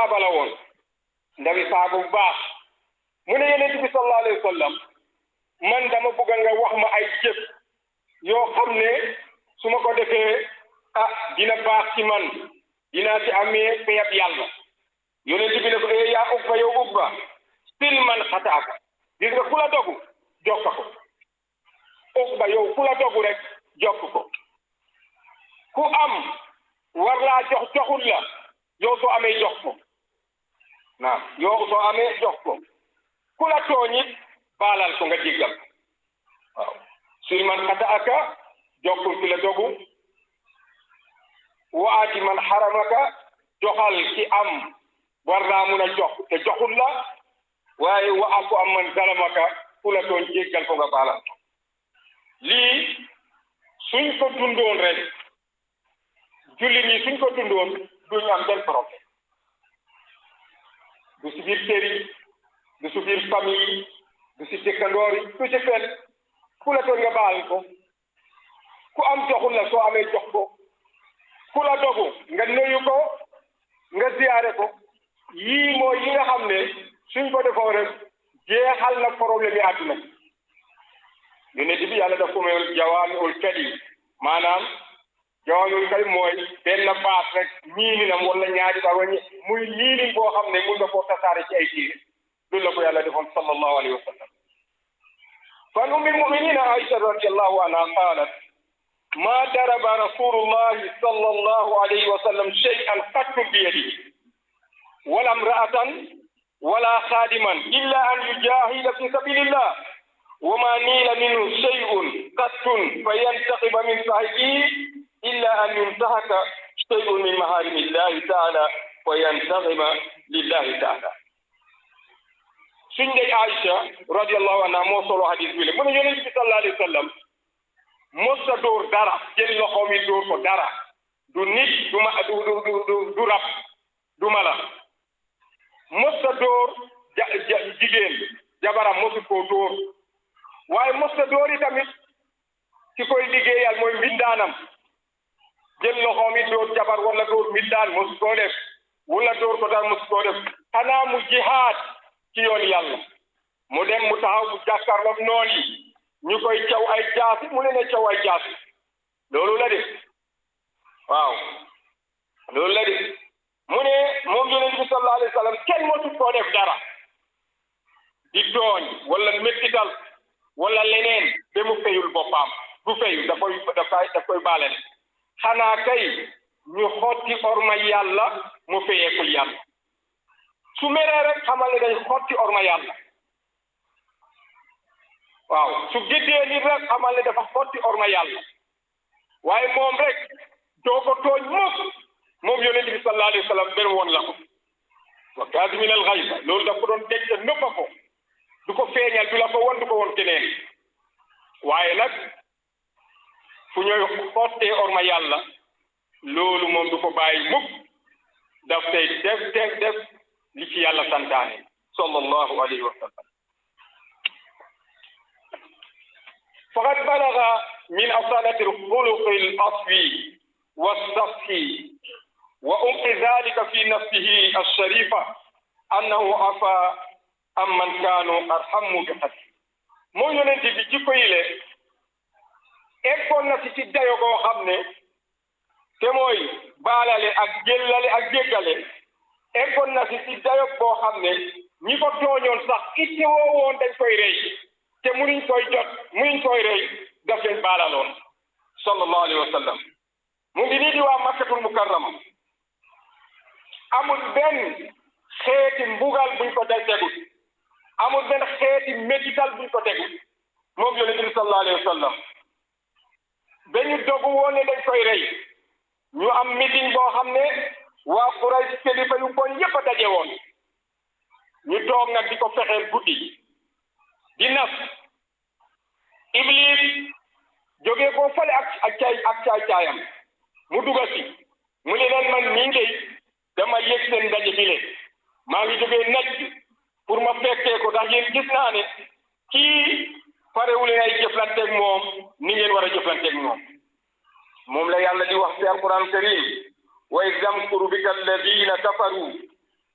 saaba la woon ndawi saaba bu baax mu ne yonent bi sallallahu alayhi wa sallam man dama bëgg nga wax ma ay jëf yoo xam ne su ma ko defee ah dina baax ci man dinaa ci amee payab yàlla yonent bi ne ko eh yaa Uqba yow Uqba sil man xataaka gis nga ku la dogu jokk ko Uqba yow ku la dogu rek jokk ko ku am war laa jox joxul la yow soo amee jox ko naam yow soo amee jox ko ku la tooñit baalal ko nga jéggal ko waaw sil man xataaka jokkul ki la dogu waati man xaramaka joxal ki am war naa mun a jox te joxul la waaye wa aku am man zalamaka ku la doon jéggal ko nga baalal ko lii suñ ko dundoon rek jullit ñi suñ ko dundoon duñ am benn problème du si biir kër yi du si biir famille yi du si dëkkandoor yi du si fenn ku la doon nga baal ko ku am joxul la soo amee jox ko ku la dogu nga nuyu ko nga ziyaare ko yii mooy yi nga xam ne suñ ko defoo rek jeexal na problème yi àdduna yonent bi yàlla daf ko may jawaamiul kalim maanaam jawaamiul kalim mooy benn baat rek ñiininam wala ñaari baat wala muy ñiinin boo xam ne mun nga koo tasaare ci ay tiir loolu la ko yàlla defoon sallallahu alayhi wa sallam fan ummi muminina aïcha radiallahu anha qaalat ما ضرب رسول الله صلى الله عليه وسلم شيئا قط بيده ولا امرأة ولا خادما إلا أن يجاهد في سبيل الله وما نيل منه شيء قط فينتقم من صاحبه إلا أن ينتهك شيء من محارم الله تعالى وينتقم لله تعالى سنجي عائشة رضي الله عنها موصل حديث بيلي من يونس صلى الله عليه وسلم mosta dóor dara jël loxoom yi dóor ko dara du nit du ma du du du du rab du mala mosta dóor ja jigéen jabaram mosu koo dóor waaye mosta dóor yi tamit ki koy liggéeyal mooy mbindaanam jël loxoom yi dóor jabar wala dóor mbindaan mosu koo def wala dóor ko dara mosu koo def xanaa mu jihaad ci yoon yàlla mu dem mu taxaw mu jàkkaarloog noon yi ñu koy caw ay jaasi mu leen a caw ay jaasi loolu la de waaw loolu la de mu ne moom yonent bi sallallahu alayhi wa sallam kenn mosu koo def dara di tooñ wala méttital wala leneen ba mu fayul boppam du fayu da koy dafay da koy baale ne xanaa kay ñu xotti orma yàlla mu fayeekul yàlla su meree rek xamal ne dañ xotti orma yàlla waaw su géddee nit rek xamal ne dafa xotti orma yàlla waaye moom rek doo ko tooñ mukk moom yonent bi sallallahu alayhi wa sallam benn woon la ko wa kaasimin al xayba loolu daf ko doon dégg te nëppa ko du ko feeñal du la ko won du ko won keneen waaye nag fu ñooy xottee orma yàlla loolu moom du ko bàyyi mukk daf tey def def def li ci yàlla santaane sallallahu alayhi wa sallam فقد بلغ من أصالة الخلق الأصلي والصفي وأمق ذلك في نفسه الشريفة أنه عفا أمن كانوا أرحم بحسن moo yonent bi jikko yi le eggoon na si ci dayo goo xam ne te mooy baalale ak jëllale ak jéggale eggoon na si ci dayo boo xam ne ñi ko tooñoon sax itte woo woon dañ koy rey te munuñ koy jot munuñ koy rey daf leen baalaloon sallallahu alayhi wa sallam mu ngi nii di waa makkatul mukarrama amul benn xeeti mbugal buñ ko day tegut amul benn xeeti médical buñ ko tegut moom yonent bi sallallahu alayhi wa sallam dañu dogu woon ne dañ koy rey ñu am meeting boo xam ne waa Quraysh kilifa yu bon yépp a daje woon ñu toog nag di ko fexeel guddi di nas iblis jógee koo fale ak ak caay ak caay caayam mu duga si mu ne leen man mii ngay dama yëg seen ndaje bi le maa ngi jógee naj pour ma fekkee ko ndax yéen gis naa ne kii parewul leen ay jëflanteeg moom ni ngeen war a jëflanteeg moom moom la yàlla di wax ci alquran karim wa iz yamkuru bika alladina kafaru